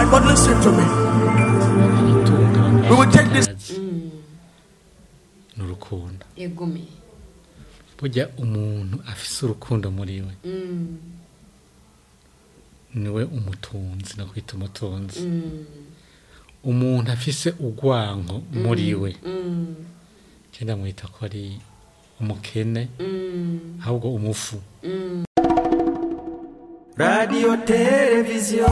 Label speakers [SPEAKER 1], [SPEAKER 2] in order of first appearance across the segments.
[SPEAKER 1] But listen to me. We will take this.
[SPEAKER 2] ni urukundo
[SPEAKER 3] egome
[SPEAKER 2] burya umuntu afise urukundo muri we niwe umutunzi nakwita umutunzi umuntu afise urwanko muri we cyenda mwita ko ari umukene ahubwo umufu
[SPEAKER 4] radiyo televiziyo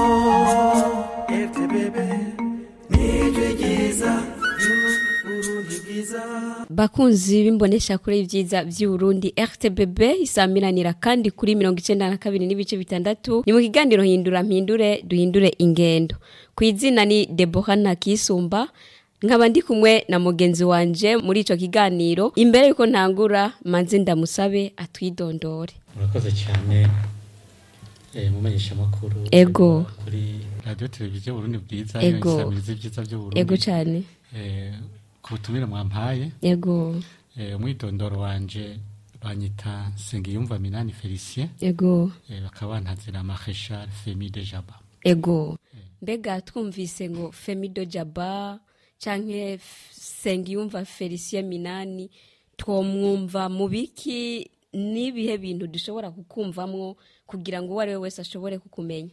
[SPEAKER 4] rtbb nijwi ryiza urundi bwiza
[SPEAKER 3] bakunzi b'imbonesha kuri ibyiza by'uburundi rtbb isamiranira kandi kuri mirongo icyenda na kabiri n'ibice bitandatu ni mu kiganiro hindura mpindure duhindure ingendo ku izina ni debora ntakisumba nkaba ndi kumwe na mugenzi wanje muri icyo kiganiro imbere y'uko ntangura manze ndamusabe atwidondore
[SPEAKER 2] murakoze cyane eh, mumenyesha amakuru
[SPEAKER 3] Ego.
[SPEAKER 2] kuri radiyo televiziyo burundi bwiza
[SPEAKER 3] Ego.
[SPEAKER 2] isamiriza ibyiza by'uburundi
[SPEAKER 3] ego cyane
[SPEAKER 2] Eh, ku butumire mwampaye
[SPEAKER 3] ego
[SPEAKER 2] eh, umwidondoro wanje banyita nsengiyumva minani felicien
[SPEAKER 3] ego
[SPEAKER 2] eh, bakaba bantazira marechal femi de jaba
[SPEAKER 3] ego mbega twumvise ngo femido jaba canke sengiyumva felicien minani twomwumva mu biki n'ibihe bintu dushobora kukumvamwo kugira ngo uwo ari we wese ashobore kukumenya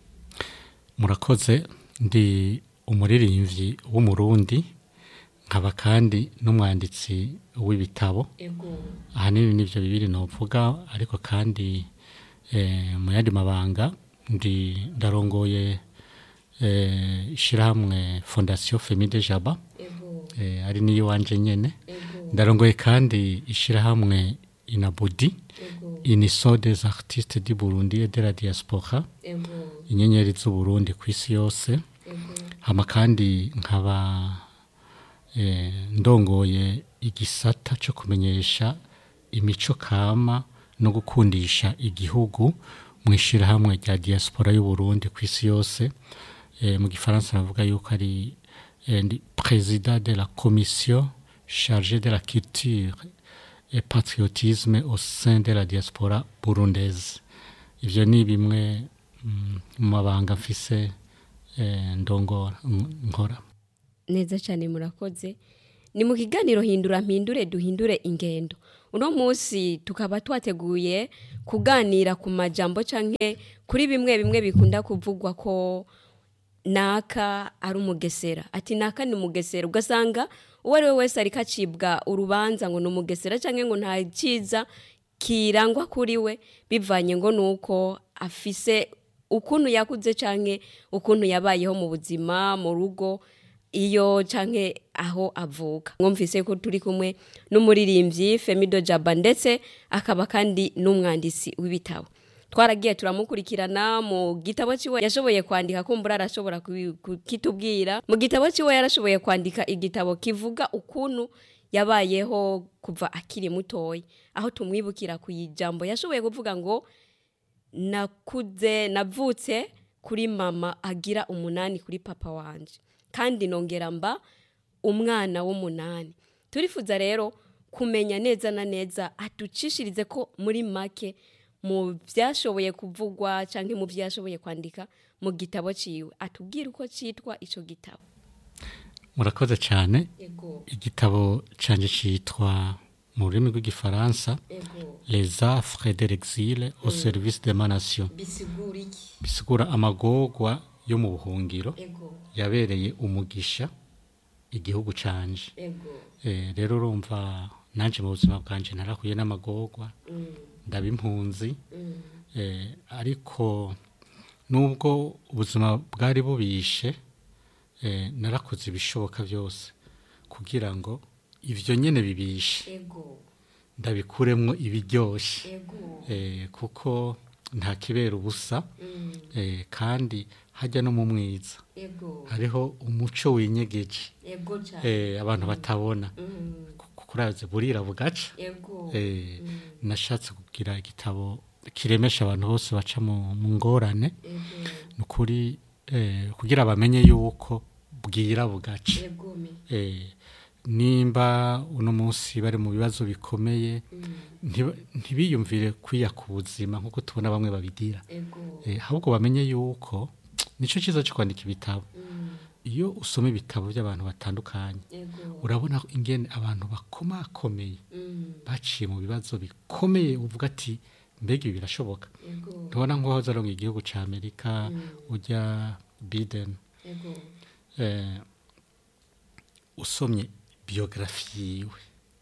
[SPEAKER 2] murakoze ndi umuririmbyi w'umurundi nkaba kandi n'umwanditsi w'ibitabo
[SPEAKER 3] ego
[SPEAKER 2] ahanini nibyo bibiri novuga ariko kandi eh, mu yandi mabanga ndi ndarongoye eh, ishyirahamwe fondasiyo femi de jaba
[SPEAKER 3] ego
[SPEAKER 2] eh, ari niyo wanje nyene
[SPEAKER 3] ego
[SPEAKER 2] ndarongoye kandi ishyirahamwe inabudi
[SPEAKER 3] ego
[SPEAKER 2] iniso des artistes du burundi et de la diaspora
[SPEAKER 3] ego
[SPEAKER 2] inyenyeri z'uburundi ku isi yose
[SPEAKER 3] ego
[SPEAKER 2] hama kandi nkaba eh, ndongoye igisata cyo kumenyesha imico kama no gukundisha igihugu mu ishyirahamwe rya diaspora y'uburundi ku isi yose eh, mu gifaransa navuga yuko ari eh, ndi président de la commission chargée de la culture et patriotisme au sein de la diaspora burundaise ivyo ni bimwe mm, mu mabanga mfise eh, ndongora n- nkora
[SPEAKER 3] neza cyane murakoze ni mu kiganiro hindura mpindure duhindure ingendo uno munsi tukaba twateguye kuganira ku majambo canke kuri bimwe bimwe bikunda kuvugwa ko naka ari umugesera ati naka ni umugesera ugasanga uwo ari we wese ariko acibwa urubanza ngo ni umugesera cyangwa ngo nta cyiza kirangwa kuri we bivanye ngo ni uko afise ukuntu yakuze cyangwa ukuntu yabayeho mu buzima mu rugo iyo canke aho avuka mwumvise ko turi kumwe n'umuririmbyi Femido Jaba ndetse akaba kandi n'umwanditsi w'ibitabo twaragiye turamukurikirana mu gitabo ciwe yashoboye kwandika kumbura arashobora kubi- kukitubwira mu gitabo ciwe yarashoboye kwandika igitabo kivuga ukuntu yabayeho kuva akiri mutoya aho tumwibukira ku ijambo yashoboye kuvuga ngo nakuze navutse kuri mama agira umunani kuri papa wanje kandi nongera mba umwana w'umunani turifuza rero kumenya neza na neza aducishirize ko muri make mu byashoboye kuvugwa cyangwa mu byashoboye kwandika mu gitabo ciwe atubwire uko cyitwa icyo gitabo
[SPEAKER 2] murakoze cyane
[SPEAKER 3] ego
[SPEAKER 2] igitabo canje citwa mu rurimi rw'igifaransa
[SPEAKER 3] ego
[SPEAKER 2] les affres de l'exil au service de ma nation
[SPEAKER 3] bisigura iki
[SPEAKER 2] bisigura amagorwa yo mu buhungiro
[SPEAKER 3] ego
[SPEAKER 2] yabereye umugisha igihugu canje
[SPEAKER 3] ego
[SPEAKER 2] Eh, rero urumva nanje mu buzima bwanje narahuye n'amagorwa ndaba impunzi Eh, ariko nubwo ubuzima bwari bubishe eh, narakoze ibishoboka byose kugira ngo ivyo nyene bibishe
[SPEAKER 3] ego
[SPEAKER 2] ndabikuremwo ibiryoshe
[SPEAKER 3] ego
[SPEAKER 2] eh, kuko nta kibera ubusa eh, kandi hajya no mu mwiza
[SPEAKER 3] ego
[SPEAKER 2] hariho umuco winyegeje
[SPEAKER 3] ego cyane
[SPEAKER 2] eh, abantu batabona kuraze burira bugaca
[SPEAKER 3] ego
[SPEAKER 2] eh, nashatse kugira igitabo kiremesha abantu bose baca mu mu ngorane ni ukuri eh, kugira bamenye yuko bwira bugaca
[SPEAKER 3] ego me
[SPEAKER 2] eh, nimba uno munsi bari mu bibazo bikomeye ntiba- ntibiyumvire kwiya ku buzima nk'uko tubona bamwe babigira
[SPEAKER 3] ego
[SPEAKER 2] Eh, ahubwo bamenye yuko nicyo cyiza cyo kwandika ibitabo iyo usoma ibitabo by'abantu batandukanye
[SPEAKER 3] Ego.
[SPEAKER 2] urabona ingene abantu bakomakomeye baciye mu bibazo bikomeye uvuga ati mbega ibi birashoboka
[SPEAKER 3] Ego.
[SPEAKER 2] ntubona nk'uwahoze aronga igihugu cya amerika ujya biden
[SPEAKER 3] Ego.
[SPEAKER 2] eh, usomye biyogarafi yiwe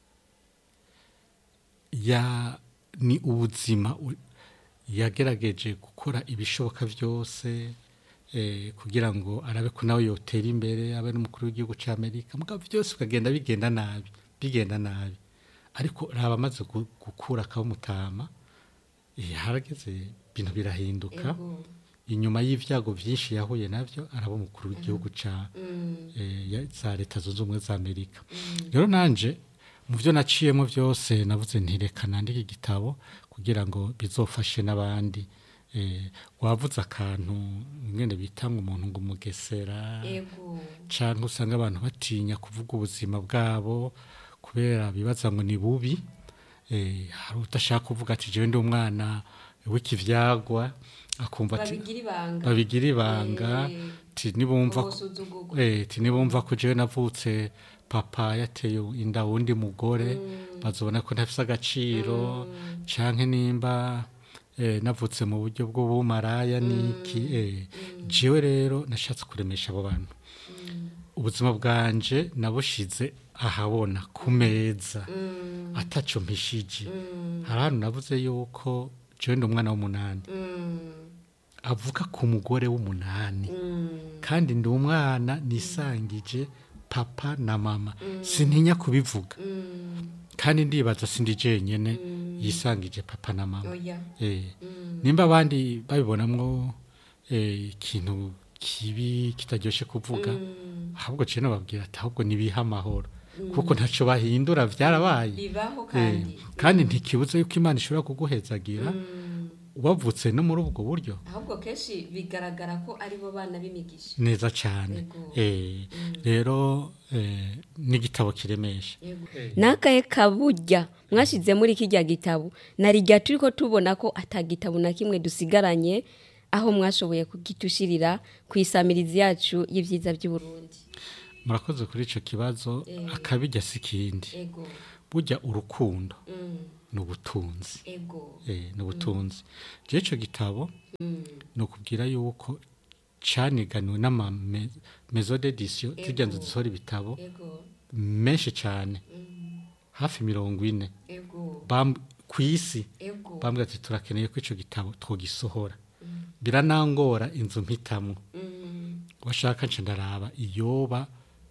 [SPEAKER 2] ya ni ubuzima u- yagerageje gukora ibishoboka byose eh, kugira ngo arabe ko nawe yotera imbere abe n'umukuru w'igihugu cya amerika mugabo byose ukagenda bigenda nabi bigenda nabi ariko raba amaze gu- gukura akabumutama eh, harageze ibintu birahinduka
[SPEAKER 3] Ego.
[SPEAKER 2] inyuma y'ibyago byinshi yahuye nabyo araba umukuru w'igihugu cya eh, ya- za leta zunze ubumwe za amerika rero nanje mu byo naciyemo byose navuze ntireka nandike igitabo kugira ngo bizofashe n'abandi eh, wavuze akantu mwene bita ngo umuntu ngo umugesera
[SPEAKER 3] Ego.
[SPEAKER 2] cyangwa usanga abantu batinya kuvuga ubuzima bwabo kubera bibaza ngo ni bubi eh, hari udashaka kuvuga ati jewe ndi umwana w'ikivyagwa akumva ati
[SPEAKER 3] Babigira ibanga.
[SPEAKER 2] babigira ibanga
[SPEAKER 3] Eh,
[SPEAKER 2] ti nibumva ko-
[SPEAKER 3] ubusuzugurwa.
[SPEAKER 2] eh, ti nibumva ko jewe navutse papa yateye inda wundi mugore bazobona ko ntafise agaciro canke nimba eh, navutse mu buryo bw'ubumaraya niki eh, jewe rero nashatse kuremesha abo bantu ubuzima bwanje nabushize ahabona ku meza ataco mpishije hari ahantu navuze yuko jewe ndi umwana w'umunani avuga ku mugore w'umunani kandi ndi umwana nisangije papa na mama sintinya kubivuga kandi ndibaza sindi jenyene yisangije papa na mama
[SPEAKER 3] Oya.
[SPEAKER 2] eh nimba abandi babibonamwo eh, ikintu kibi kitaryoshe kuvuga ahubwo cyo babwira ati ahubwo nibiha amahoro kuko ntacyo bahindura byarabaye
[SPEAKER 3] Bibaho
[SPEAKER 2] Eh,
[SPEAKER 3] kandi.
[SPEAKER 2] kandi ntikibuze yuko imana ishobora kuguhezagira wavutse no muri ubwo buryo
[SPEAKER 3] ahubwo kenshi bigaragara ko ari bo bana b'imigisha
[SPEAKER 2] neza cyane
[SPEAKER 3] Yego.
[SPEAKER 2] Eh, rero eh, n'igitabo kiremesha
[SPEAKER 3] nakaye kaburya mwashyize muri kijya gitabo narijya turi ko tubona ko atagitabo na kimwe dusigaranye aho mwashoboye kugitushirira ku isamirizi yacu y'ibyiza by'uburundi
[SPEAKER 2] murakoze kuri icyo kibazo akabijya si ikindi
[SPEAKER 3] ego
[SPEAKER 2] burya urukundo ni ubutunzi
[SPEAKER 3] ego
[SPEAKER 2] Eh, ni ubutunzi rero icyo gitabo ni ukubwira yuko cyaniganiwe n'amamezo dedisiyo zijya nzu zisohora ibitabo
[SPEAKER 3] ego
[SPEAKER 2] menshi cyane hafi mirongo ine
[SPEAKER 3] ego
[SPEAKER 2] Bam- ku isi
[SPEAKER 3] ego
[SPEAKER 2] bambwira ati turakeneye ko icyo gitabo twogisohora biranangora inzu mpitamwo washaka nca ndaraba iyoba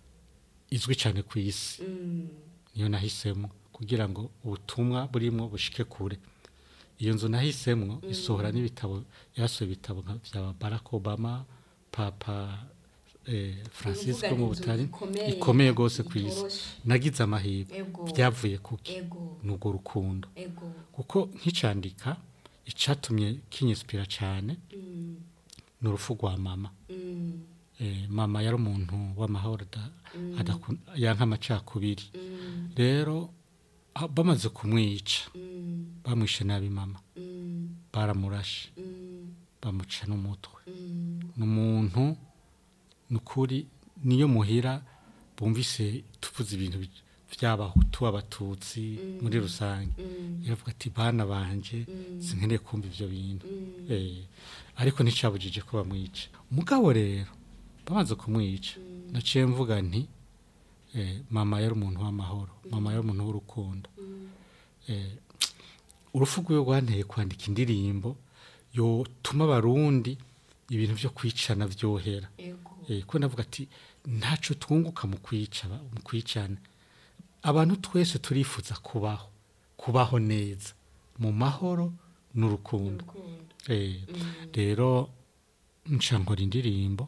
[SPEAKER 2] izwi cyane ku isi niyo nahisemo kugira ngo ubutumwa burimo bushike kure iyo nzu nahisemo isohora n'ibitabo yasohoye ibitabo nka bya barack obama papa eh, francisco
[SPEAKER 3] Uvuga
[SPEAKER 2] mu
[SPEAKER 3] inzu
[SPEAKER 2] butari
[SPEAKER 3] ikomeye,
[SPEAKER 2] ikomeye rwose ku isi
[SPEAKER 3] itoroshe.
[SPEAKER 2] nagize amahirwe
[SPEAKER 3] Ego.
[SPEAKER 2] byavuye kuki
[SPEAKER 3] ego
[SPEAKER 2] ni urwo rukundo
[SPEAKER 3] ego
[SPEAKER 2] kuko nkicandika icyatumye kinyisipira cyane ni urupfu rwa mama Eh, mama yari umuntu w'amahoro da- adakun- yanka amacakubiri rero ah, bamaze kumwica bamwishe nabi mama baramurashe bamuca n'umutwe ni umuntu ni ukuri niyo muhira bumvise tuvuze ibintu bi- by'abahutu abatutsi muri rusange iravuga ati bana banje sinkeneye kumva ibyo bintu Eh, ariko nticyabujije ko bamwica umugabo rero bamaze kumwica naciye mvuga nti eh, mama yari umuntu w'amahoro mama yari umuntu w'urukundo Eh, urupfu rwiwe rwanteye kwandika indirimbo yotuma abarundi ibintu byo kwicana byohera
[SPEAKER 3] ego
[SPEAKER 2] Eh, ko navuga ati ntacyo twunguka mu kwica ba- mu kwicana abantu twese turifuza kubaho kubaho neza mu mahoro n'urukundo
[SPEAKER 3] urukundo
[SPEAKER 2] Eh, rero nca nkora indirimbo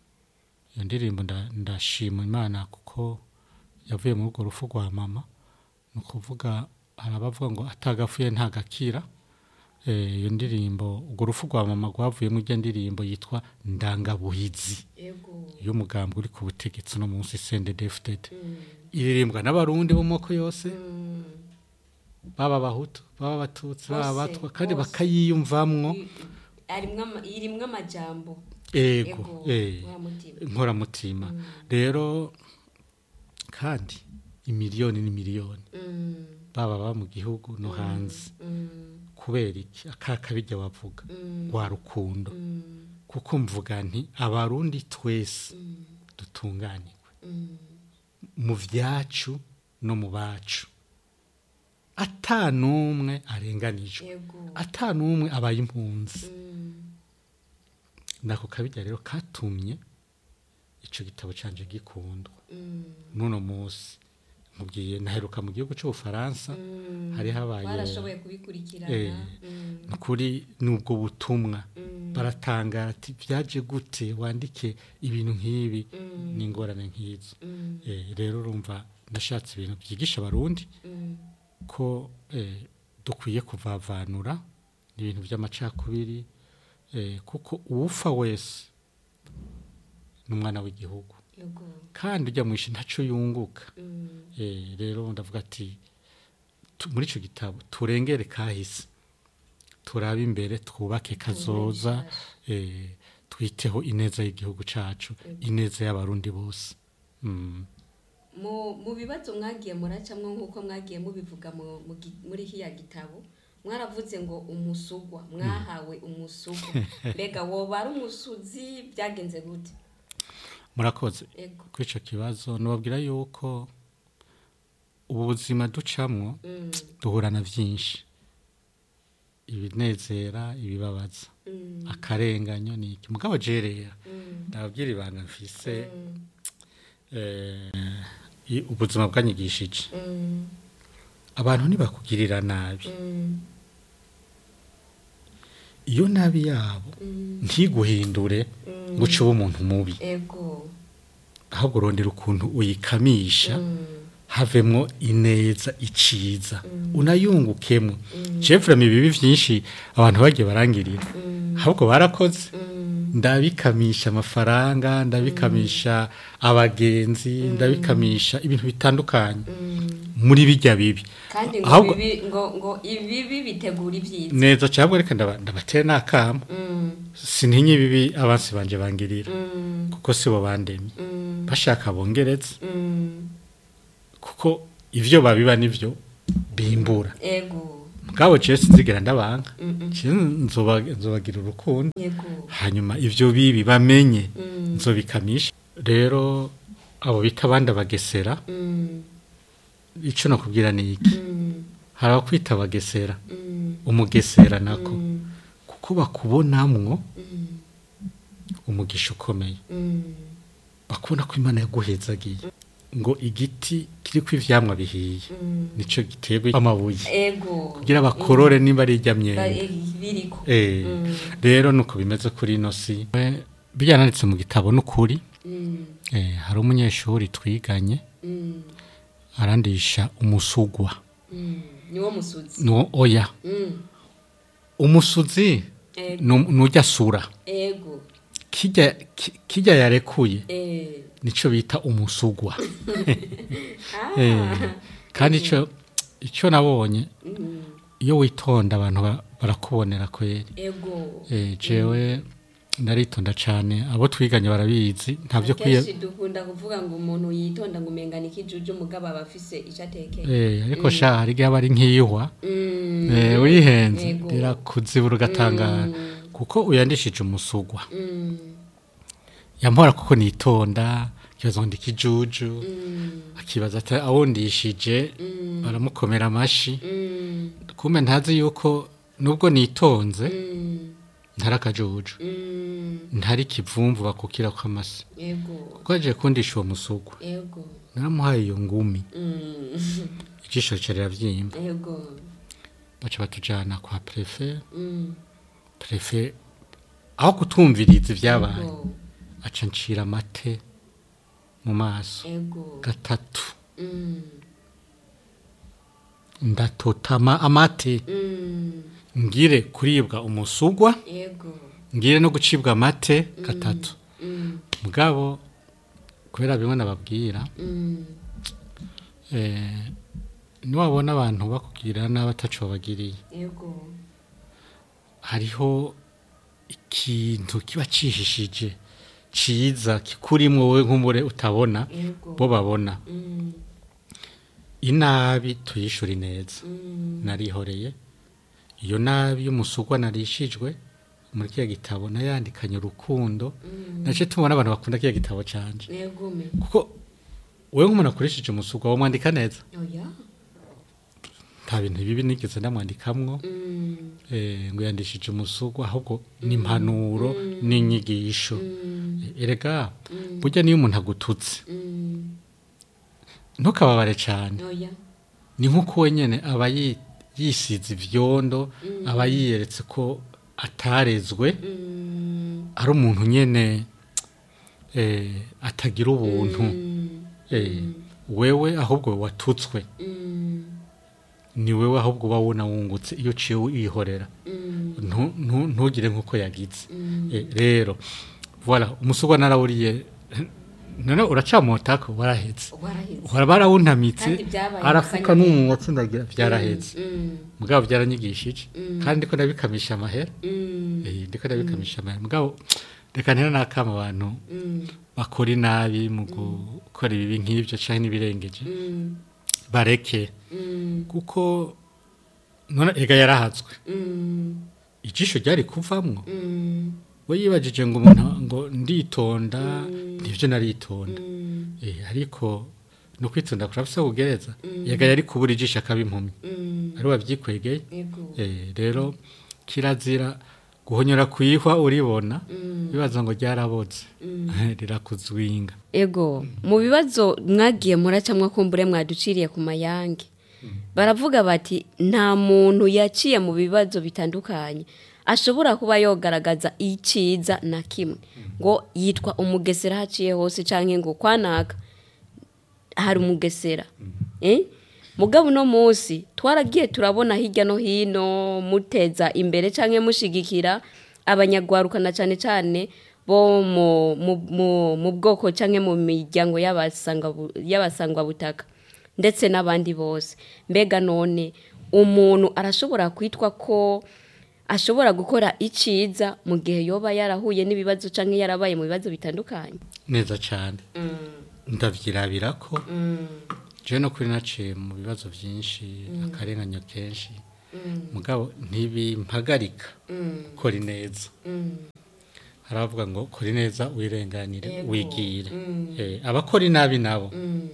[SPEAKER 2] iyo ndirimbo nda- ndashima imana kuko yavuye muri urwo rufu rwa mama ni ukuvuga hari abavuga ngo atagapfuye ntagakira Eh, iyo ndirimbo urwo rufu rwa mama rwavuyemo ijya ndirimbo yitwa ndangabuhizi
[SPEAKER 3] ego
[SPEAKER 2] y'umugambi uri ku butegetsi no munsi sende defudede iririmbwa n'abarundi bo mu moko yose baba abahutu baba abatutsi baba
[SPEAKER 3] Bose,
[SPEAKER 2] abatwa kandi
[SPEAKER 3] bose.
[SPEAKER 2] bakayiyumvamwo
[SPEAKER 3] arimwo ama- irimwo amajambo
[SPEAKER 2] ego eh,
[SPEAKER 3] nkoramutima.
[SPEAKER 2] inkoramutima rero kandi imiliyoni n'imiliyoni
[SPEAKER 3] Mm,
[SPEAKER 2] baba baba mu gihugu no hanze
[SPEAKER 3] mm,
[SPEAKER 2] kubera iki akakabijya wavuga
[SPEAKER 3] mm,
[SPEAKER 2] rwa rukundo
[SPEAKER 3] mm,
[SPEAKER 2] kuko mvuga nti abarundi twese
[SPEAKER 3] mm,
[SPEAKER 2] dutunganirwe
[SPEAKER 3] mm.
[SPEAKER 2] mu byacu no mu bacu ata n'umwe arenganijwe
[SPEAKER 3] Yego.
[SPEAKER 2] ata n'umwe abaye impunzi
[SPEAKER 3] Mm,
[SPEAKER 2] nako kabijya rero katumye icyo gitabo canje gikundwa
[SPEAKER 3] mm,
[SPEAKER 2] n'uno munsi nkubwiye naheruka mu gihugu cy'ubufaransa
[SPEAKER 3] mm.
[SPEAKER 2] hari habaye
[SPEAKER 3] barashoboye kubikurikirana
[SPEAKER 2] Eh,
[SPEAKER 3] Mm,
[SPEAKER 2] kuri n'ubwo butumwa
[SPEAKER 3] mm,
[SPEAKER 2] baratangara ati byaje gute wandike ibintu nk'ibi
[SPEAKER 3] Mm.
[SPEAKER 2] n'ingorane nk'izo
[SPEAKER 3] mm,
[SPEAKER 2] Eh, rero urumva nashatse ibintu byigisha abarundi
[SPEAKER 3] mm,
[SPEAKER 2] ko eh, dukwiye kuvavanura ibintu by'amacakubiri eh, kuko uwupfa wese ni umwana w'igihugu
[SPEAKER 3] yego.
[SPEAKER 2] kandi ujya mu ishi ntacyo yunguka
[SPEAKER 3] Mm,
[SPEAKER 2] Eh, rero ndavuga ati tu- muri icyo gitabo turengere kahise turabe imbere twubake kazoza eh, twiteho ineza y'igihugu cyacu ineza y'abarundi bose Mm.
[SPEAKER 3] mu mu bibazo mwagiye muracamwo nk'uko mwagiye mubivuga mu- mu gi- muri hiya gitabo mwaravuze ngo umusugwa mwahawe umusugwa mbega woba ari umusuzi byagenze gute
[SPEAKER 2] murakoze
[SPEAKER 3] ego
[SPEAKER 2] kuri icyo kibazo nubabwira yuko ubu buzima ducamwo
[SPEAKER 3] Mm,
[SPEAKER 2] duhura na byinshi ibinezera ibibabaza
[SPEAKER 3] mm,
[SPEAKER 2] akarenganyo ni iki mugabo jerera
[SPEAKER 3] mm,
[SPEAKER 2] ndababwira ibanga mfise
[SPEAKER 3] mm,
[SPEAKER 2] eh, i- ubuzima bwanyigishije
[SPEAKER 3] mm,
[SPEAKER 2] abantu ntibakugirira nabi
[SPEAKER 3] mm,
[SPEAKER 2] iyo nabi yabo
[SPEAKER 3] mm,
[SPEAKER 2] ntiguhindure
[SPEAKER 3] mm.
[SPEAKER 2] ngo uce ube umuntu mubi
[SPEAKER 3] ego
[SPEAKER 2] ahubwo urondera ukuntu uyikamisha
[SPEAKER 3] Mm,
[SPEAKER 2] havemwo ineza iciza
[SPEAKER 3] Mm.
[SPEAKER 2] unayungukemo
[SPEAKER 3] Mm.
[SPEAKER 2] jefurema ibibi byinshi abantu bagiye barangirira
[SPEAKER 3] mm,
[SPEAKER 2] ahubwo barakoze
[SPEAKER 3] mm,
[SPEAKER 2] ndabikamisha amafaranga ndabikamisha abagenzi ndabikamisha ibintu bitandukanye
[SPEAKER 3] mm.
[SPEAKER 2] muri bijya bibi
[SPEAKER 3] kandi ngo
[SPEAKER 2] Ahubwo-
[SPEAKER 3] bibi ngo ngo ibibi bitegura ibyiza
[SPEAKER 2] neza cyangwa reka ndaba- ndabatera n'akamo
[SPEAKER 3] Mm,
[SPEAKER 2] sintinye ibibi abansi banje bangirira
[SPEAKER 3] mm,
[SPEAKER 2] kuko sibo bandemye
[SPEAKER 3] mm,
[SPEAKER 2] bashaka bongeretse
[SPEAKER 3] mm.
[SPEAKER 2] kuko ivyo babiba nivyo bimbura
[SPEAKER 3] ego
[SPEAKER 2] mugabo jewe sinzigera ndabanga
[SPEAKER 3] Mm, mm.
[SPEAKER 2] Je nzoba- nzobagira urukundo
[SPEAKER 3] yego
[SPEAKER 2] hanyuma ivyo bibi bamenye
[SPEAKER 3] Mm,
[SPEAKER 2] nzobikamisha rero abo bita abandi abagesera
[SPEAKER 3] mm,
[SPEAKER 2] ico nakubwira ni iki
[SPEAKER 3] mm,
[SPEAKER 2] hari abakwita abagesera
[SPEAKER 3] mm,
[SPEAKER 2] umugesera nako
[SPEAKER 3] mm,
[SPEAKER 2] kuko bakubonamwo
[SPEAKER 3] mm,
[SPEAKER 2] umugisha ukomeye
[SPEAKER 3] mm.
[SPEAKER 2] bakubona ko imana yaguhezagiye ngo igiti kiriko ivyamwa bihiye
[SPEAKER 3] Mm.
[SPEAKER 2] nico giterwa amabuye
[SPEAKER 3] ego
[SPEAKER 2] kugira bakorore niba ari irya
[SPEAKER 3] Ba-
[SPEAKER 2] myembe
[SPEAKER 3] eh, biriko
[SPEAKER 2] Eh,
[SPEAKER 3] Mm.
[SPEAKER 2] rero nuko bimeze kuri ino si Eh, byananditse mu gitabo n'ukuri
[SPEAKER 3] Mm,
[SPEAKER 2] eh, hari umunyeshuri twiganye
[SPEAKER 3] mm,
[SPEAKER 2] arandisha umusugwa
[SPEAKER 3] mm. niwo musuzi
[SPEAKER 2] no oya
[SPEAKER 3] Mm,
[SPEAKER 2] umusuzi
[SPEAKER 3] ego
[SPEAKER 2] nu- nujya sura
[SPEAKER 3] ego
[SPEAKER 2] kijya ki- kijya yarekuye
[SPEAKER 3] eh
[SPEAKER 2] nico bita umusugwa
[SPEAKER 3] ah
[SPEAKER 2] Eh, kandi ico ico nabonye
[SPEAKER 3] mm,
[SPEAKER 2] iyo witonda abantu ba- barakubonera kweri
[SPEAKER 3] ego
[SPEAKER 2] eh, jewe ndaritonda cane abo twiganye barabizi ntavyo kwiye
[SPEAKER 3] kenshi dukunda kuvuga ngo umuntu yitonda ngo umengana ikijuju mugabo aba afise ico atekeye
[SPEAKER 2] eh, ariko sha hari igihe aba ari nk'iyihwa
[SPEAKER 3] Mm,
[SPEAKER 2] eh, wihenze
[SPEAKER 3] Yego.
[SPEAKER 2] rirakuzibura ugatangara
[SPEAKER 3] Mm.
[SPEAKER 2] kuko uyandishije umusugwa
[SPEAKER 3] mm,
[SPEAKER 2] yampora kuko nitonda kibazo ngo ndikijuju
[SPEAKER 3] mm,
[SPEAKER 2] akibaza ati awundishije
[SPEAKER 3] mm,
[SPEAKER 2] baramukomera amashi
[SPEAKER 3] mm,
[SPEAKER 2] kumbe ntazi yuko nubwo nitonze
[SPEAKER 3] mm,
[SPEAKER 2] ntari akajuju
[SPEAKER 3] mm,
[SPEAKER 2] ntari kivumvu bakukira ko amase
[SPEAKER 3] ego
[SPEAKER 2] kuko yaje kundisha uwo musugwa
[SPEAKER 3] ego
[SPEAKER 2] naramuhaye iyo ngumi
[SPEAKER 3] mm,
[SPEAKER 2] ijisho rica riravyimba
[SPEAKER 3] ego
[SPEAKER 2] baca batujana kwa prefe
[SPEAKER 3] mm,
[SPEAKER 2] prefe aho kutumviriza ivyabaye
[SPEAKER 3] ego
[SPEAKER 2] aca ncira amate mu maso
[SPEAKER 3] ego
[SPEAKER 2] gatatu
[SPEAKER 3] mm,
[SPEAKER 2] ndatotama amate
[SPEAKER 3] mm,
[SPEAKER 2] ngire kuribwa umusugwa
[SPEAKER 3] ego
[SPEAKER 2] ngire no gucibwa amate gatatu
[SPEAKER 3] mm,
[SPEAKER 2] mugabo kubera bimwe nababwira
[SPEAKER 3] mm,
[SPEAKER 2] eh, niwabona abantu bakubwira nabi ataco babagiriye
[SPEAKER 3] ego
[SPEAKER 2] hariho ikintu kiba cihishije ciza kikurimwo wowe nk'umure utabona
[SPEAKER 3] Yego.
[SPEAKER 2] bo babona
[SPEAKER 3] Mm,
[SPEAKER 2] inabi tuyishura neza
[SPEAKER 3] mm,
[SPEAKER 2] narihoreye iyo nabi y'umusugwa narishijwe muri kiya gitabo nayandikanye urukundo nace tubona abantu bakunda kiya gitabo canje
[SPEAKER 3] Negume.
[SPEAKER 2] kuko wewe nk'umuntu akoresheje umusugwa wamwandika neza
[SPEAKER 3] Oya.
[SPEAKER 2] nta bintu bibi nigeze ndamwandikamwo
[SPEAKER 3] Mm,
[SPEAKER 2] eh, ngo yandishije umusugwa ahubwo ni impanuro n'inyigisho
[SPEAKER 3] mm,
[SPEAKER 2] erega burya niyo umuntu agututse
[SPEAKER 3] mm,
[SPEAKER 2] ntukababare cyane
[SPEAKER 3] Oya.
[SPEAKER 2] ni nk'uko wenyine aba yi- yisize ivyondo aba yiyeretse ko atarezwe
[SPEAKER 3] Mm,
[SPEAKER 2] ari umuntu nyene eh, atagira ubuntu
[SPEAKER 3] mm,
[SPEAKER 2] eh, wewe ahubwo watutswe
[SPEAKER 3] mm,
[SPEAKER 2] ni wewe ahubwo uba wuna wungutse iyo uciye wihorera
[SPEAKER 3] mm,
[SPEAKER 2] Ntu- ntu- ntugire nk'uko yagize
[SPEAKER 3] mm.
[SPEAKER 2] Eh, rero voilà umusugwa narawuriye none uracamotako warahetse
[SPEAKER 3] Waraheze.
[SPEAKER 2] uhora barawuntamitse
[SPEAKER 3] Kandi byabaye
[SPEAKER 2] arafuka
[SPEAKER 3] akanyabugabo.
[SPEAKER 2] n'umunwa atsindagira byarahetse
[SPEAKER 3] Mm,
[SPEAKER 2] mugabo byaranyigishije
[SPEAKER 3] Mm.
[SPEAKER 2] kandi ndiko ndabikamisha amahera
[SPEAKER 3] mm,
[SPEAKER 2] eh, ndiko ndabikamisha amahera mugabo reka ntera nakama abantu
[SPEAKER 3] mm,
[SPEAKER 2] bakora inabi mu gukora ibibi nk'ibyo canke n'ibirengeje
[SPEAKER 3] mm,
[SPEAKER 2] bareke
[SPEAKER 3] mm,
[SPEAKER 2] kuko none ega yarahazwe
[SPEAKER 3] mm,
[SPEAKER 2] ijisho ryari kuvamwo
[SPEAKER 3] mm,
[SPEAKER 2] we yibajije ngo umuntu ngo nditonda nivyo naritonda
[SPEAKER 3] mm,
[SPEAKER 2] eh, ariko no kwitonda kurafise kugereza yega yari kubura ijisho akaba impumyi
[SPEAKER 3] mm.
[SPEAKER 2] ari wavyikwegeye
[SPEAKER 3] Yego.
[SPEAKER 2] Eh, rero kirazira guhonyora kwihwa uribona
[SPEAKER 3] Mm.
[SPEAKER 2] bibaza ngo ryaraboze rirakuzwinga
[SPEAKER 3] ego mu bibazo mwagiye muracamwa kumbure mwaduciriye ku mayange baravuga bati nta muntu yaciye mu bibazo bitandukanye ashobora kuba yogaragaza iciza na kimwe ngo yitwa umugesera haciye hose cyangwa ngo kwanaka hari umugesera eh? mugabo uno munsi twaragiye turabona hirya no hino muteza imbere cyangwa mushigikira abanyagwarukana cyane cyane bo mu, mu, mu, mu bwoko cyangwa mu miryango y'abasanga- y'abasangwabutaka ndetse n'abandi bose mbega none umuntu arashobora kwitwa ko ashobora gukora iciza mu gihe yoba yarahuye n'ibibazo cyangwa yarabaye mu bibazo bitandukanye
[SPEAKER 2] neza cyane ndavyirabira ko jewe no kuri naciye mu bibazo byinshi akarenganyo kenshi mugabo ntibimpagarika kora neza haravuga ngo kora neza wirenganire
[SPEAKER 3] Yego.
[SPEAKER 2] wigire Eh, abakora inabi nabo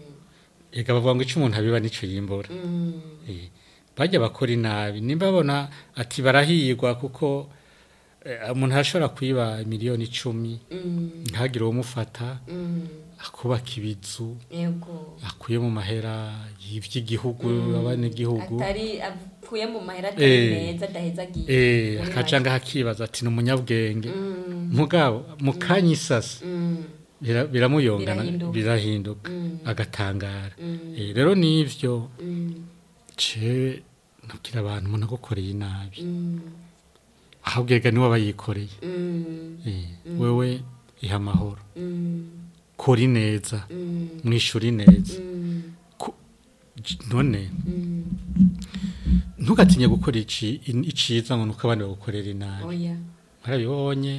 [SPEAKER 2] ega bavuga ngo icyo umuntu abiba nico yimbura Eh, bajya bakora inabi nimba babona ati barahirwa kuko eh, umuntu arashobora kwiba miliyoni icumi ntagire uwumufata akubaka ibizu
[SPEAKER 3] yego
[SPEAKER 2] akuye mu mahera y'iby'igihugu abanyagihugu
[SPEAKER 3] atari avuye mu mahera
[SPEAKER 2] atari
[SPEAKER 3] atari
[SPEAKER 2] Eh.
[SPEAKER 3] meza adahezagiye
[SPEAKER 2] eh akaca ngaho akibaza ati ni umunyabwenge mugabo mu kanya isasa bira- biramuyongana
[SPEAKER 3] Birahinduka.
[SPEAKER 2] birahinduka agatangara Eh, rero n'ivyo cewe nabwira abantu umuntu agukoreye inabi ahubwo ega niwe aba yikoreye Eh, wewe iha amahoro kora neza mwishuri neza Ku- j- none ntugatinye gukora ici- in- iciza ngo nuko abandi bagukorera inabi
[SPEAKER 3] oya
[SPEAKER 2] mwarabibonye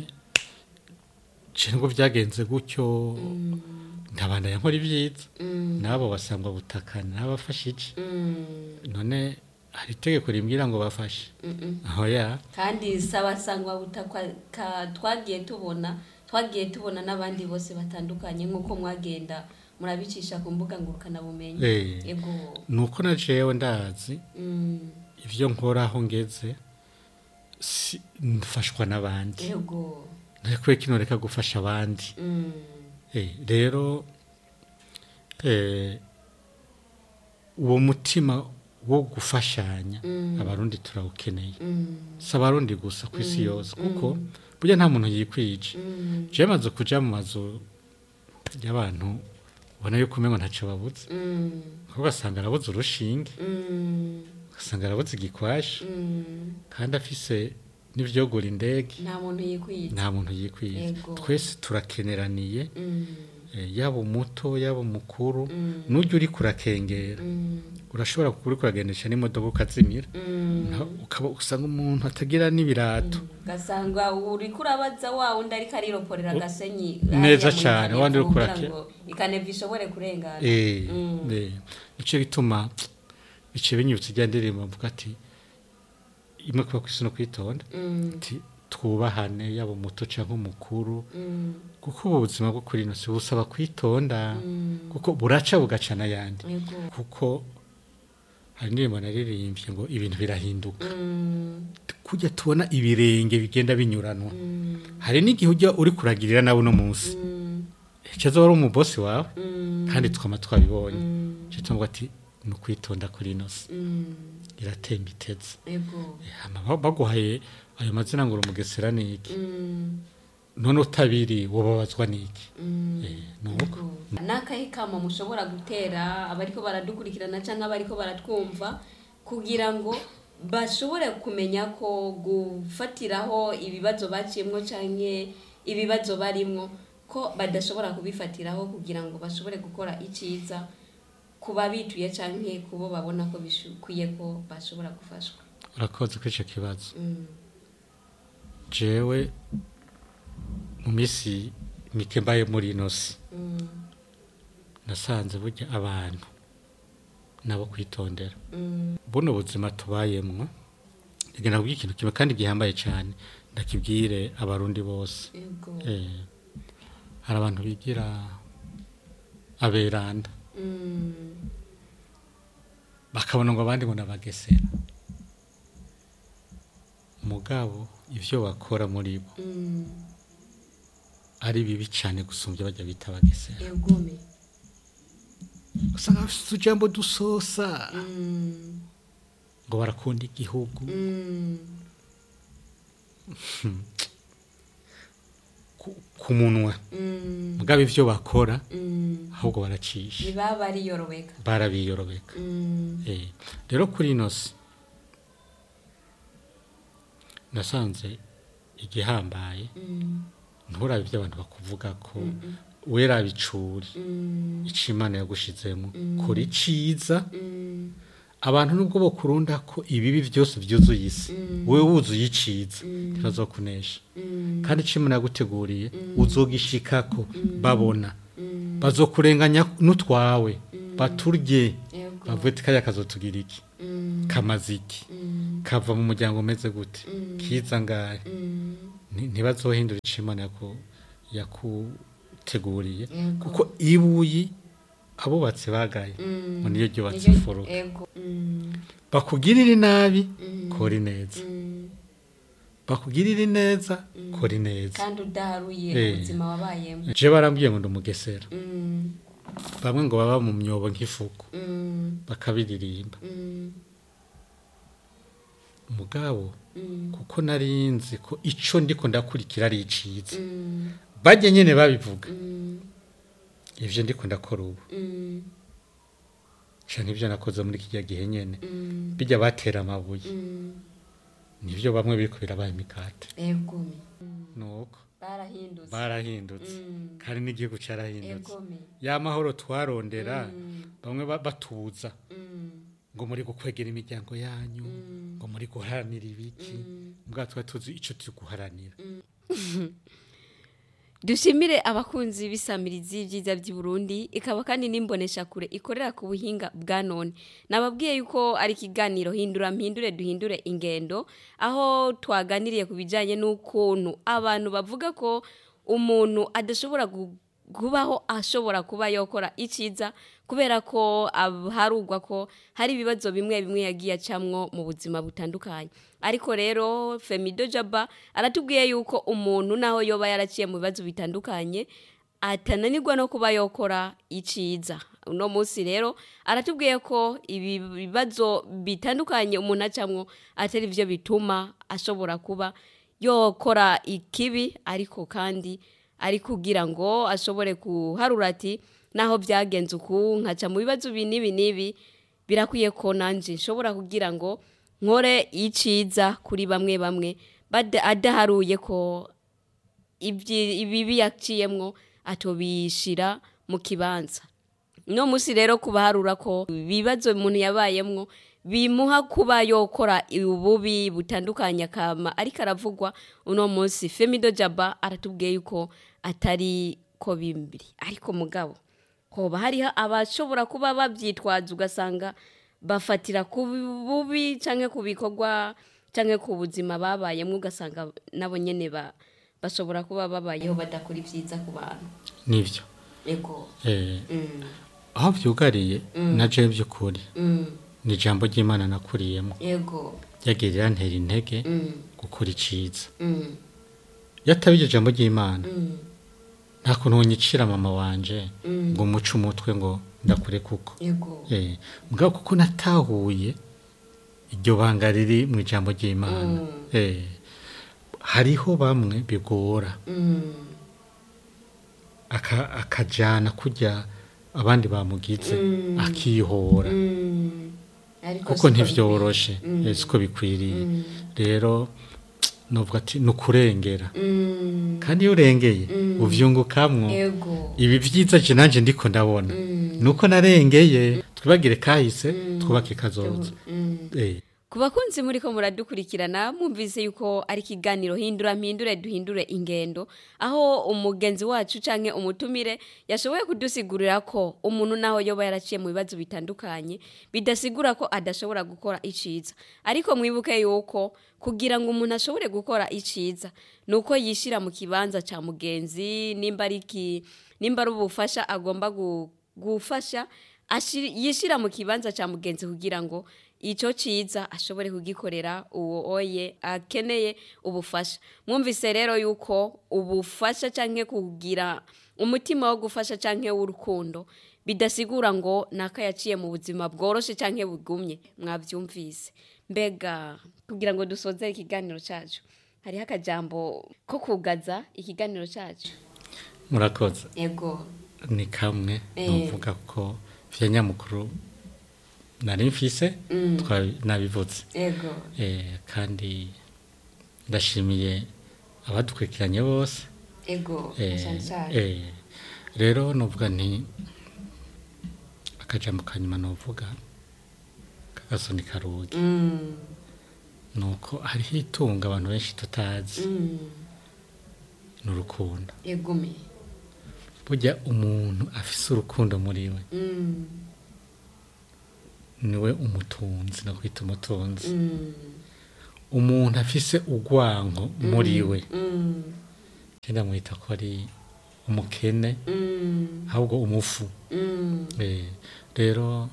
[SPEAKER 2] je nubwo byagenze gutyo ndabanda yankora ibyiza nabo basangwa butakana n'abafashije none hari itegeko rimbwira ngo bafashe aho ya
[SPEAKER 3] kandi sabasangwa butakwa ka- twagiye tubona twagiye tubona n'abandi bose batandukanye nk'uko mwagenda murabicisha ku mbuga ngurukanabumenyi
[SPEAKER 2] Eh.
[SPEAKER 3] yego
[SPEAKER 2] nuko na jewe ndazi
[SPEAKER 3] Mm,
[SPEAKER 2] ivyo nkora aho ngeze si- mfashwa n'abandi
[SPEAKER 3] yego
[SPEAKER 2] ntakwiye kino reka gufasha abandi
[SPEAKER 3] Mm,
[SPEAKER 2] Eh, rero eh, uwo mutima wo gufashanya abarundi turawukeneye
[SPEAKER 3] mm,
[SPEAKER 2] si abarundi gusa ku isi yose kuko burya nta muntu yikwije
[SPEAKER 3] mm,
[SPEAKER 2] jewe maze kuja mu mazu y'abantu ubona yuko umengo ntaco babuze
[SPEAKER 3] mm,
[SPEAKER 2] kuko ugasanga arabuze urushinge
[SPEAKER 3] mm,
[SPEAKER 2] ugasanga arabuze igikwashi
[SPEAKER 3] mm.
[SPEAKER 2] kandi afise n'ivyogura indege
[SPEAKER 3] nta muntu yikwita
[SPEAKER 2] nta muntu yikwije
[SPEAKER 3] Yego.
[SPEAKER 2] twese turakeneraniye
[SPEAKER 3] Mm,
[SPEAKER 2] eh, yaba umuto yaba umukuru
[SPEAKER 3] Mm.
[SPEAKER 2] n'ujya uri kurakengera
[SPEAKER 3] mm,
[SPEAKER 2] urashobora kuri kuragendesha n'imodoka ukazimira Naho ukaba usanga umuntu atagira n'ibirato
[SPEAKER 3] ugasanga uri kurabaza wa wundi ariko ariroporera agasenyi
[SPEAKER 2] Neza
[SPEAKER 3] hariya mu
[SPEAKER 2] cane,
[SPEAKER 3] ikanevye
[SPEAKER 2] wandi uriko
[SPEAKER 3] kugira
[SPEAKER 2] urake-
[SPEAKER 3] ngo ikanevye ishobore kurengana
[SPEAKER 2] Eh,
[SPEAKER 3] Mm.
[SPEAKER 2] eh, nico gituma bice binyibutsa ijya ndirimbo mvuga ati imwe kuba kwisi no kwitonda
[SPEAKER 3] Mm,
[SPEAKER 2] ati twubahane yaba umuto cyangwa umukuru
[SPEAKER 3] mm,
[SPEAKER 2] kuko ubu buzima bwo kuri ino si busaba kwitonda
[SPEAKER 3] mm.
[SPEAKER 2] kuko buraca bugaca n'ayandi
[SPEAKER 3] Yego.
[SPEAKER 2] kuko hari indirimbo naririmbye ngo ibintu birahinduka
[SPEAKER 3] Mm,
[SPEAKER 2] kujya tubona ibirenge bigenda binyuranwa
[SPEAKER 3] mm,
[SPEAKER 2] hari n'igihe ujya uri kuragirira nawe uno munsi
[SPEAKER 3] mm,
[SPEAKER 2] icyo wari umubosi wawe
[SPEAKER 3] mm,
[SPEAKER 2] kandi twama twabibonye
[SPEAKER 3] mm,
[SPEAKER 2] icyo tuvuga ati ni ukwitonda kuri ino si
[SPEAKER 3] mm.
[SPEAKER 2] iratemba iteze
[SPEAKER 3] Yego.
[SPEAKER 2] Hama ba- baguhaye ayo mazina ngo uri umugesera ni iki
[SPEAKER 3] Mm,
[SPEAKER 2] none utabiri wababazwa n'iki
[SPEAKER 3] mm.
[SPEAKER 2] Eh, ni uko
[SPEAKER 3] Yego. n'akahe kamo mushobora gutera abariko baradukurikirana cyangwa abariko baratwumva kugira ngo bashobore kumenya ko gufatiraho ibibazo baciyemwo canke ibibazo barimwo ko badashobora kubifatiraho kugira ngo bashobore gukora iciza ku babituye canke kubo babona ko bikwiye ko bashobora gufashwa
[SPEAKER 2] urakoze kuri icyo kibazo
[SPEAKER 3] Mm,
[SPEAKER 2] jewe mu minsi mike mbaye muri ino si
[SPEAKER 3] mm,
[SPEAKER 2] nasanze burya abantu nabo kwitondera
[SPEAKER 3] mm,
[SPEAKER 2] buno buzima tubayemwo ngenda kubwira ikintu kimwe kandi gihambaye cyane ndakibwire abarundi bose
[SPEAKER 3] yego.
[SPEAKER 2] Eh, hari abantu bigira aberanda
[SPEAKER 3] Mm,
[SPEAKER 2] bakabona ngo abandi ngo nabagesera mugabo ibyo bakora muri bo
[SPEAKER 3] mm,
[SPEAKER 2] ari bibi cyane gusumbya bajya bita abagesera
[SPEAKER 3] egome.
[SPEAKER 2] usanga bafite utujambo dusosa
[SPEAKER 3] Mm,
[SPEAKER 2] ngo barakunda igihugu
[SPEAKER 3] mm,
[SPEAKER 2] ku- ku munwa
[SPEAKER 3] mm,
[SPEAKER 2] mugabo ibyo bakora
[SPEAKER 3] mm.
[SPEAKER 2] ahubwo baracisha
[SPEAKER 3] ntibaba bariyorobeka
[SPEAKER 2] barabiyorobeka
[SPEAKER 3] Mm,
[SPEAKER 2] Eh, rero kuri ino si nasanze igihambaye
[SPEAKER 3] mm,
[SPEAKER 2] nturabe ibyo abantu bakuvuga ko wera bicuri
[SPEAKER 3] mm,
[SPEAKER 2] icyo imana yagushizemo kora iciza
[SPEAKER 3] mm,
[SPEAKER 2] abantu nubwo bakurunda ko ibibi byose byuzuye isi wowe wuzuye iciza ntibazokunesha
[SPEAKER 3] mm,
[SPEAKER 2] kandi icyo imana yaguteguriye uzogishikako babona
[SPEAKER 3] mm,
[SPEAKER 2] bazokurenganya n'utwawe baturye
[SPEAKER 3] yego.
[SPEAKER 2] bavuye ati kariya kazotugira iki
[SPEAKER 3] Mm,
[SPEAKER 2] kamaze iki
[SPEAKER 3] mm,
[SPEAKER 2] kava mu muryango umeze gute
[SPEAKER 3] Mm.
[SPEAKER 2] kiza ngahe
[SPEAKER 3] mm,
[SPEAKER 2] Nti- ntibazohindura icyo imana yaku- yakuteguriye
[SPEAKER 3] Yego.
[SPEAKER 2] kuko ibuyi abubatsi bagaye
[SPEAKER 3] mm.
[SPEAKER 2] ngo niyo ryubatse
[SPEAKER 3] Niryo-
[SPEAKER 2] imfuruka
[SPEAKER 3] Yego. Mm,
[SPEAKER 2] bakugirire nabi
[SPEAKER 3] Mm.
[SPEAKER 2] kora ineza
[SPEAKER 3] mm.
[SPEAKER 2] bakugirire neza kora ineza
[SPEAKER 3] kandi udaharuye
[SPEAKER 2] Eh.
[SPEAKER 3] ubuzima wabayemo
[SPEAKER 2] je barambwiye ngo ndumugesera
[SPEAKER 3] Mm,
[SPEAKER 2] bamwe ngo baba mu myobo nk'ifuku
[SPEAKER 3] mm,
[SPEAKER 2] bakabiririmba
[SPEAKER 3] mm,
[SPEAKER 2] mugabo
[SPEAKER 3] mm,
[SPEAKER 2] kuko nari nzi ko ico ndiko ndakurikira ari iciza
[SPEAKER 3] mm,
[SPEAKER 2] bajye nyene babivuga
[SPEAKER 3] mm,
[SPEAKER 2] ivyo ndiko ndakora ubu
[SPEAKER 3] mm,
[SPEAKER 2] canke ivyo nakoze muri kirya gihe nyene
[SPEAKER 3] mm,
[SPEAKER 2] bijya batera amabuye
[SPEAKER 3] mm.
[SPEAKER 2] nivyo bamwe biriko birabaye imikate
[SPEAKER 3] egome
[SPEAKER 2] nuko
[SPEAKER 3] barahindutse
[SPEAKER 2] barahindutse
[SPEAKER 3] Mm.
[SPEAKER 2] kandi n'igihugu carahindutse
[SPEAKER 3] egome
[SPEAKER 2] ya mahoro twarondera
[SPEAKER 3] Mm.
[SPEAKER 2] bamwe ba- batuza
[SPEAKER 3] Mm,
[SPEAKER 2] ngo muri gukwegera imiryango yanyu
[SPEAKER 3] Mm.
[SPEAKER 2] ngo muri guharanira ibiki
[SPEAKER 3] Mm.
[SPEAKER 2] mbwa twari tuzi ico turi guharanira
[SPEAKER 3] dushimire abakunzi b'isamirizi y'ibyiza by'i Burundi ikaba kandi n'imbonesha kure ikorera ku buhinga bwa none nababwiye yuko ari ikiganiro hindura mpindure duhindure ingendo aho twaganiriye ku bijyanye n'ukuntu abantu bavuga ko umuntu adashobora gu- kubaho ashobora kuba yakora icyiza kubera ko ab- harugwa ko hari ibibazo bimwe bimwe yagiye acamwo mu buzima butandukanye ariko rero femido jaba aratubwiye yuko umuntu naho yoba yaraciye mu bibazo bitandukanye atananirwa no kuba yokora iciza uno munsi rero aratubwiye ko ibi bibazo bitandukanye umuntu acamwo atari byo bituma ashobora kuba yokora ikibi ariko kandi ari kugira ngo ashobore kuharura ati naho byagenze uku nkaca mu bibazo ibi n'ibi n'ibi birakwiye ko nanjye nshobora kugira ngo nkore iciza kuri bamwe bamwe bada- adaharuye ko ibyi- ibibi yaciyemwo atobishira mu kibanza no musi rero kubaharura ko ibibazo umuntu yabayemwo bimuha kuba yokora ububi butandukanye akama ariko aravugwa uno munsi femido jaba aratubwiye yuko atari ko bimbiri ariko mugabo hoba hariho abashobora kuba babyitwaza ugasanga bafatira ku bubi cyangwa ku bikorwa cyangwa ku buzima babayemo ugasanga nabo nyine ba- bashobora kuba babayeho badakora ibyiza ku bantu
[SPEAKER 2] nibyo
[SPEAKER 3] yego
[SPEAKER 2] Eh,
[SPEAKER 3] Mm,
[SPEAKER 2] aho byugariye na je by'ukuri
[SPEAKER 3] mm,
[SPEAKER 2] ni ijambo ry'imana nakuriyemo
[SPEAKER 3] yego
[SPEAKER 2] ryagirira ntera intege
[SPEAKER 3] Mm,
[SPEAKER 2] gukora iciza
[SPEAKER 3] mm,
[SPEAKER 2] iyo ataba iryo jambo ry'imana
[SPEAKER 3] mm,
[SPEAKER 2] nta kuntu wonyicira mama wanje
[SPEAKER 3] Mm.
[SPEAKER 2] ngo umuce umutwe ngo ndakure kuko
[SPEAKER 3] yego
[SPEAKER 2] Eh, mugabo kuko natahuye iryo banga riri mu ijambo ry'imana
[SPEAKER 3] Mm.
[SPEAKER 2] Eh, hariho bamwe bigora
[SPEAKER 3] Mm,
[SPEAKER 2] aka- akajana kurya abandi bamugize
[SPEAKER 3] Mm.
[SPEAKER 2] akihora
[SPEAKER 3] mm. Ariko
[SPEAKER 2] kuko
[SPEAKER 3] siko
[SPEAKER 2] ntivyoroshe
[SPEAKER 3] bikwiye.
[SPEAKER 2] eh, siko bikwiriye
[SPEAKER 3] Mm.
[SPEAKER 2] rero novuga ati ni ukurengera
[SPEAKER 3] Mm,
[SPEAKER 2] kandi iyo urengeye
[SPEAKER 3] Mm.
[SPEAKER 2] uvyungukamwo
[SPEAKER 3] yego
[SPEAKER 2] ibi vyiza je nanje ndiko ndabona
[SPEAKER 3] Mm.
[SPEAKER 2] nuko narengeye twibagire kahise twubake kazoza
[SPEAKER 3] Mm.
[SPEAKER 2] Eh,
[SPEAKER 3] ku bakunzi muri ko muradukurikirana mwumvise yuko ari ikiganiro hindura mpindure duhindure ingendo aho umugenzi wacu canke umutumire yashoboye kudusigurira ko umuntu naho yoba yaraciye mu bibazo bitandukanye bidasigura ko adashobora gukora iciza ariko mwibuke yuko kugira ngo umuntu ashobore gukora iciza nuko yishira mu kibanza ca mugenzi nimba ari iki nimba ari ubufasha agomba gu- gufasha ashir- yishira mu kibanza ca mugenzi kugira ngo icyo cyiza ashobore kugikorera uwo oye akeneye ubufasha mwumvise rero yuko ubufasha cyangwa kugira umutima wo gufasha cyangwa w'urukundo bidasigura ngo naka yaciye mu buzima bworoshye cyangwa bugumye mwabyumvise mbega kugira ngo dusoze ikiganiro cyacu hariho akajambo ko kugaza ikiganiro cyacu
[SPEAKER 2] murakoze
[SPEAKER 3] yego
[SPEAKER 2] ni kamwe
[SPEAKER 3] Eh.
[SPEAKER 2] nuvuga ko vya nyamukuru nari mfise
[SPEAKER 3] Mm.
[SPEAKER 2] twa- nabivuze
[SPEAKER 3] yego
[SPEAKER 2] Eh, kandi ndashimiye abadukurikiranye bose
[SPEAKER 3] yego
[SPEAKER 2] Eh,
[SPEAKER 3] cyane cyane
[SPEAKER 2] eh, rero nuvuga nti akajambo ka nyuma nuvuga kagasoni karugi
[SPEAKER 3] Mm,
[SPEAKER 2] nuko hariho itunga abantu benshi tutazi
[SPEAKER 3] mm,
[SPEAKER 2] ni urukundo
[SPEAKER 3] yegume
[SPEAKER 2] burya umuntu afise urukundo muri we
[SPEAKER 3] Mm,
[SPEAKER 2] niwe umutunzi no kwita umutunzi
[SPEAKER 3] mm,
[SPEAKER 2] umuntu afise urwanko muri we
[SPEAKER 3] mm,
[SPEAKER 2] genda mwita ko ari umukene
[SPEAKER 3] mm,
[SPEAKER 2] ahubwo umufu
[SPEAKER 3] mm,
[SPEAKER 2] Eh, rero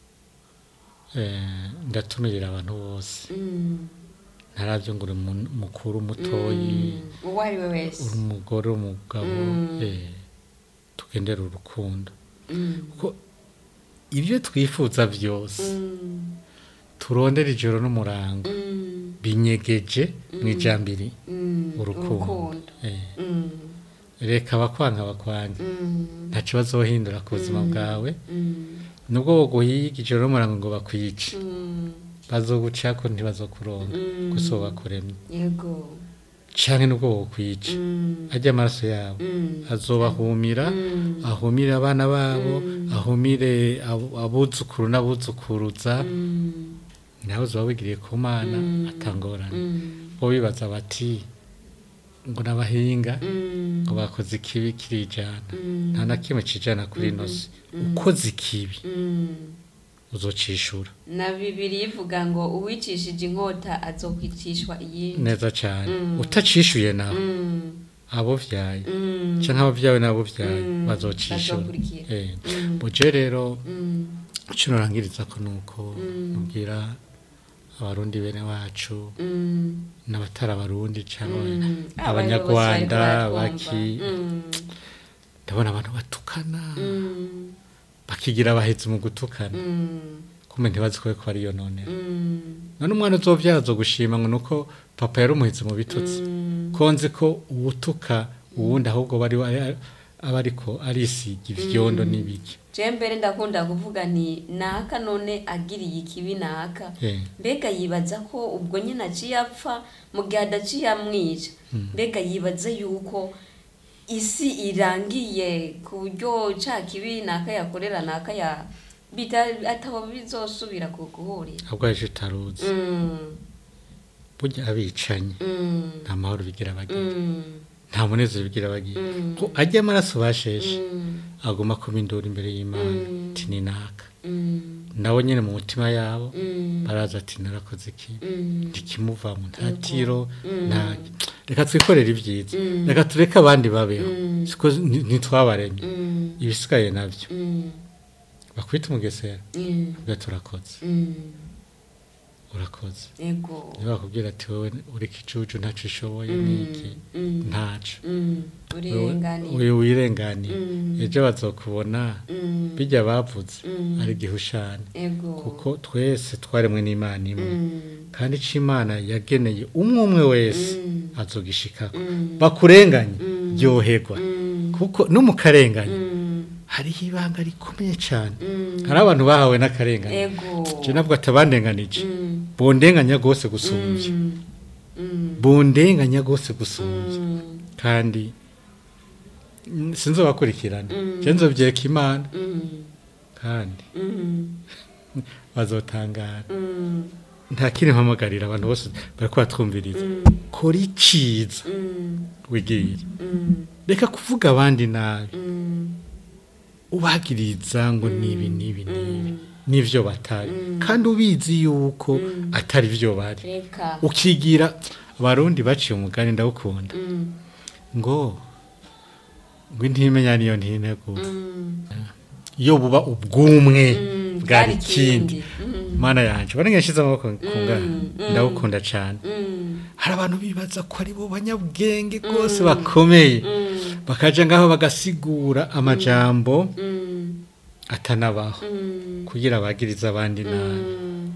[SPEAKER 2] eh, ndatumirira abantu bose
[SPEAKER 3] mm,
[SPEAKER 2] ntaravyo ngo uri mu- mukuru mutoyi
[SPEAKER 3] mm. uwo ari we wese
[SPEAKER 2] uri umugore umugabo
[SPEAKER 3] Mm.
[SPEAKER 2] eh, tugendera urukundo
[SPEAKER 3] Mm,
[SPEAKER 2] kuko ibyo twifuza byose
[SPEAKER 3] mm,
[SPEAKER 2] turondera ijoro n'umurango
[SPEAKER 3] mm,
[SPEAKER 2] binyegeje mu ijambiri
[SPEAKER 3] mm,
[SPEAKER 2] urukundo Eh,
[SPEAKER 3] Mm,
[SPEAKER 2] reka abakwanga abakwanga
[SPEAKER 3] mm,
[SPEAKER 2] ntacyo bazohindura ku buzima bwawe
[SPEAKER 3] mm,
[SPEAKER 2] nubwo boguhiga ijoro n'umurango ngo bakwice
[SPEAKER 3] mm,
[SPEAKER 2] bazogucako ntibazokuronga
[SPEAKER 3] Mm.
[SPEAKER 2] gusa bakuremye
[SPEAKER 3] yego
[SPEAKER 2] canke nubwo bokwica
[SPEAKER 3] Mm,
[SPEAKER 2] arya amaraso yabo
[SPEAKER 3] mm,
[SPEAKER 2] azobahumira
[SPEAKER 3] Mm.
[SPEAKER 2] ahumire abana babo ahumire abo- abuzukuru n'abuzukuruza
[SPEAKER 3] mm,
[SPEAKER 2] nawe uzoba wigiriye ku mana
[SPEAKER 3] Mm.
[SPEAKER 2] atangorane
[SPEAKER 3] mm,
[SPEAKER 2] bo bibaza bati ngo n'abahinga
[SPEAKER 3] mm,
[SPEAKER 2] ngo bakoze ikibi kirijana
[SPEAKER 3] Mm.
[SPEAKER 2] nta na kimwe cijana kuri ino si ukoze ikibi
[SPEAKER 3] mm.
[SPEAKER 2] uzocishura
[SPEAKER 3] na bibiri ivuga ngo uwicishije inkota azokwicishwa iyindi
[SPEAKER 2] neza cane
[SPEAKER 3] Mm.
[SPEAKER 2] utacishuye nawe
[SPEAKER 3] Mm,
[SPEAKER 2] abo vyaye
[SPEAKER 3] mm,
[SPEAKER 2] canke abavyawe n'abo vyaye
[SPEAKER 3] Mm.
[SPEAKER 2] bazocishura
[SPEAKER 3] Bazokurikira.
[SPEAKER 2] Eh.
[SPEAKER 3] Mm.
[SPEAKER 2] buje rero
[SPEAKER 3] mm,
[SPEAKER 2] ico norangiriza ko nuko
[SPEAKER 3] Mm.
[SPEAKER 2] nubwira abarundi bene wacu
[SPEAKER 3] mm,
[SPEAKER 2] n'abatari abarundi cyangwa
[SPEAKER 3] mm.
[SPEAKER 2] abanyarwanda
[SPEAKER 3] Abayobozi bariko
[SPEAKER 2] baki
[SPEAKER 3] baratwumva. Mm,
[SPEAKER 2] ndabona abantu batukana
[SPEAKER 3] mm,
[SPEAKER 2] bakigira abahetsi mu gutukana
[SPEAKER 3] mm,
[SPEAKER 2] kumbe ntibazi ko bariko bariyononera
[SPEAKER 3] mm,
[SPEAKER 2] none umwana uzovyaza gushima ngo nuko papa yari umuhetsi mu bitutsi
[SPEAKER 3] mm,
[SPEAKER 2] ko nzi ko uwutuka uwundi ahubwo bari aba ariko arisiga ivyondo n'ibiki
[SPEAKER 3] je mbere ndakunda kuvuga nti naka none agiriye ikibi naka
[SPEAKER 2] Eh.
[SPEAKER 3] mbega yibaza ko ubwo nyine aciye apfa mu gihe adaciye amwica mbega yibaza yuko isi irangiye ku buryo ca kibi naka yakorera naka ya bita atabo bizosubira ku guhurira
[SPEAKER 2] ahubwo ejo utaruzi
[SPEAKER 3] Mm,
[SPEAKER 2] burya abicanye
[SPEAKER 3] mm,
[SPEAKER 2] nta mahoro bigira bagira
[SPEAKER 3] mm,
[SPEAKER 2] nta munezero bigira bagira
[SPEAKER 3] Mm.
[SPEAKER 2] ko ajya amaraso basheshe
[SPEAKER 3] mm,
[SPEAKER 2] agomba kuba induru imbere y'imana
[SPEAKER 3] Mm.
[SPEAKER 2] ati ni naka
[SPEAKER 3] mm,
[SPEAKER 2] nabo nyine mu mutima yabo
[SPEAKER 3] mm,
[SPEAKER 2] baraza ati narakoze iki
[SPEAKER 3] mm.
[SPEAKER 2] ntikimuvamo nta tiro
[SPEAKER 3] Mm.
[SPEAKER 2] nta reka twikorere ibyiza
[SPEAKER 3] Mm.
[SPEAKER 2] reka tureke abandi babeho
[SPEAKER 3] Mm.
[SPEAKER 2] siko ni- ntitwabaremye
[SPEAKER 3] Mm,
[SPEAKER 2] ibisigaye nabyo
[SPEAKER 3] mm,
[SPEAKER 2] bakwita umugesera
[SPEAKER 3] mm,
[SPEAKER 2] ubwo turakoze
[SPEAKER 3] mm.
[SPEAKER 2] urakoze
[SPEAKER 3] ego
[SPEAKER 2] niba bakubwira ati wowe uri igicucu ntacyo ushoboye
[SPEAKER 3] Mm,
[SPEAKER 2] niki
[SPEAKER 3] mm,
[SPEAKER 2] ntaco
[SPEAKER 3] mm. urenganiye
[SPEAKER 2] uyu wirenganiye
[SPEAKER 3] Mm.
[SPEAKER 2] ejo bazokubona
[SPEAKER 3] Mm,
[SPEAKER 2] bijya bavuze
[SPEAKER 3] Mm.
[SPEAKER 2] ari igihushane
[SPEAKER 3] ego
[SPEAKER 2] kuko twese twaremwe n'imana imwe
[SPEAKER 3] Mm,
[SPEAKER 2] kandi icyo imana yageneye umwe umwe wese
[SPEAKER 3] Mm.
[SPEAKER 2] azogishikako
[SPEAKER 3] Mm.
[SPEAKER 2] bakurenganye
[SPEAKER 3] Mm.
[SPEAKER 2] ryoherwa
[SPEAKER 3] mm,
[SPEAKER 2] kuko no mu karengane
[SPEAKER 3] mm,
[SPEAKER 2] hariho ibanga rikomeye cyane
[SPEAKER 3] mm.
[SPEAKER 2] hari abantu bahawe n'akarengane
[SPEAKER 3] ego
[SPEAKER 2] je nabwo atabandenganije
[SPEAKER 3] Mm,
[SPEAKER 2] bondenganya rwose gusumbya
[SPEAKER 3] mm, mm,
[SPEAKER 2] bondenganya rwose gusumbya
[SPEAKER 3] mm,
[SPEAKER 2] kandi mm, sinzobakurikirana
[SPEAKER 3] Mm.
[SPEAKER 2] je nzovyeka imana
[SPEAKER 3] mm,
[SPEAKER 2] kandi
[SPEAKER 3] mm,
[SPEAKER 2] bazotangara
[SPEAKER 3] mm,
[SPEAKER 2] nta kindi mpamagarira abantu bose bariko batwumviriza
[SPEAKER 3] Mm.
[SPEAKER 2] kora iciza
[SPEAKER 3] mm,
[SPEAKER 2] wigirire
[SPEAKER 3] mm,
[SPEAKER 2] reka kuvuga abandi nabi
[SPEAKER 3] mm,
[SPEAKER 2] ubagiriza ngo nibi nibi nibi
[SPEAKER 3] Mm.
[SPEAKER 2] nivyo batari
[SPEAKER 3] Mm.
[SPEAKER 2] kandi ubizi yuko
[SPEAKER 3] Mm.
[SPEAKER 2] atari vyo bari
[SPEAKER 3] reka
[SPEAKER 2] ukigira abarundi baciye umugani ndawukunda
[SPEAKER 3] Mm,
[SPEAKER 2] ngo ngo intimenya niyo ntinegura
[SPEAKER 3] mm,
[SPEAKER 2] iyo buba ubwumwe
[SPEAKER 3] mm,
[SPEAKER 2] bwari ikindi
[SPEAKER 3] Mm,
[SPEAKER 2] mana yanje barenge nshize amaboko kungana
[SPEAKER 3] Mm, mm.
[SPEAKER 2] ndawukunda cane
[SPEAKER 3] mm,
[SPEAKER 2] hari abantu bibaza ko ari bo banyabwenge rwose bakomeye
[SPEAKER 3] mm,
[SPEAKER 2] bakaja ngaho bagasigura amajambo
[SPEAKER 3] mm,
[SPEAKER 2] atanabaho
[SPEAKER 3] mm,
[SPEAKER 2] kugira bagirize abandi nabi
[SPEAKER 3] mm.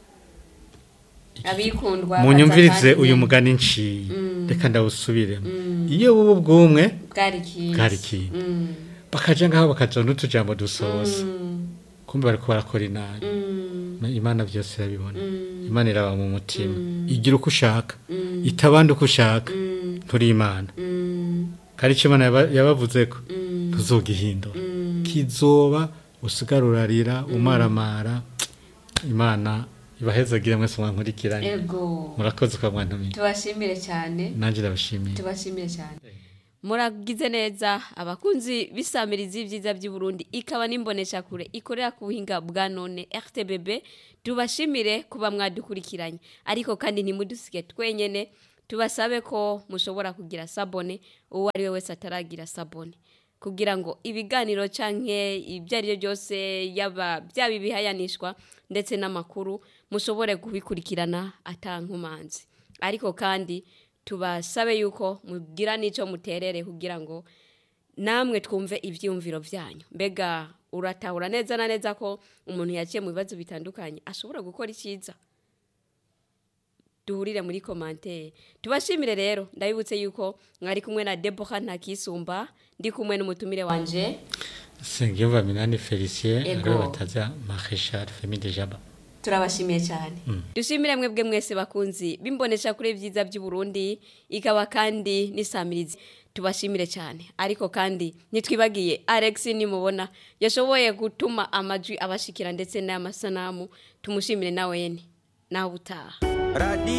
[SPEAKER 3] abikundwa
[SPEAKER 2] munyumvirize
[SPEAKER 3] baza
[SPEAKER 2] uyu
[SPEAKER 3] kandi
[SPEAKER 2] mugani nciye
[SPEAKER 3] Mm.
[SPEAKER 2] reka ndawusubiremo
[SPEAKER 3] Mm.
[SPEAKER 2] iyo buba ubwumwe
[SPEAKER 3] bwari ikindi
[SPEAKER 2] Bwari ikindi.
[SPEAKER 3] Mm,
[SPEAKER 2] bakaja ngaho bakaja n'utujambo dusoza
[SPEAKER 3] mm,
[SPEAKER 2] kumbe bariko barakora inabi
[SPEAKER 3] mm,
[SPEAKER 2] imana byose irabibona
[SPEAKER 3] Mm.
[SPEAKER 2] imana iraba mu mutima
[SPEAKER 3] Mm.
[SPEAKER 2] igira uko ushaka
[SPEAKER 3] Mm.
[SPEAKER 2] itabandi uko ushaka
[SPEAKER 3] mm,
[SPEAKER 2] turi imana
[SPEAKER 3] mm,
[SPEAKER 2] kandi icyo imana yaba- yabavuzeko
[SPEAKER 3] mm,
[SPEAKER 2] ntuzogihindura
[SPEAKER 3] mm.
[SPEAKER 2] kizoba usigara urarira umaramara imana ibahezagire mwese mwankurikiranye
[SPEAKER 3] ego
[SPEAKER 2] murakoze kwa mwantumiye
[SPEAKER 3] tubashimire cyane
[SPEAKER 2] nanjye ndabashimiye
[SPEAKER 3] tubashimire cyane muragize neza abakunzi b'isamirizi y'ibyiza by'i Burundi ikaba n'imboneshakure ikorera ku buhinga bwa none RTBB tubashimire kuba mwadukurikiranye ariko kandi ntimudusige twenyene tubasabe ko mushobora kugira sabone uwo ari we wese ataragira sabone kugira ngo ibiganiro canke ibyo ari byo byose yaba byaba ibihayanishwa ndetse n'amakuru mushobore kubikurikirana atankumanzi ariko kandi tubasabe yuko mugira n'icyo muterere kugira ngo namwe twumve ibyiyumviro byanyu mbega uratahura neza na neza ko umuntu yaciye mu bibazo bitandukanye ashobora gukora icyiza duhurire muri komantere tubashimire rero ndabibutse yuko mwari kumwe na deboha ntakisumba ndi kumwe n'umutumire wanje
[SPEAKER 2] sengiyumva minani felicien
[SPEAKER 3] Ego.
[SPEAKER 2] ariwe bataza marechal femide jaba
[SPEAKER 3] turabashimiye cyane dushimire mwebwe mwese bakunzi bimbonesha kuri byiza by'u Burundi ikaba kandi n'isamirizi tubashimire cyane ariko kandi nitwibagiye Alex nimubona yashoboye gutuma amajwi abashikira ndetse n'amasanamu tumushimire nawe nawe utaha
[SPEAKER 4] Radio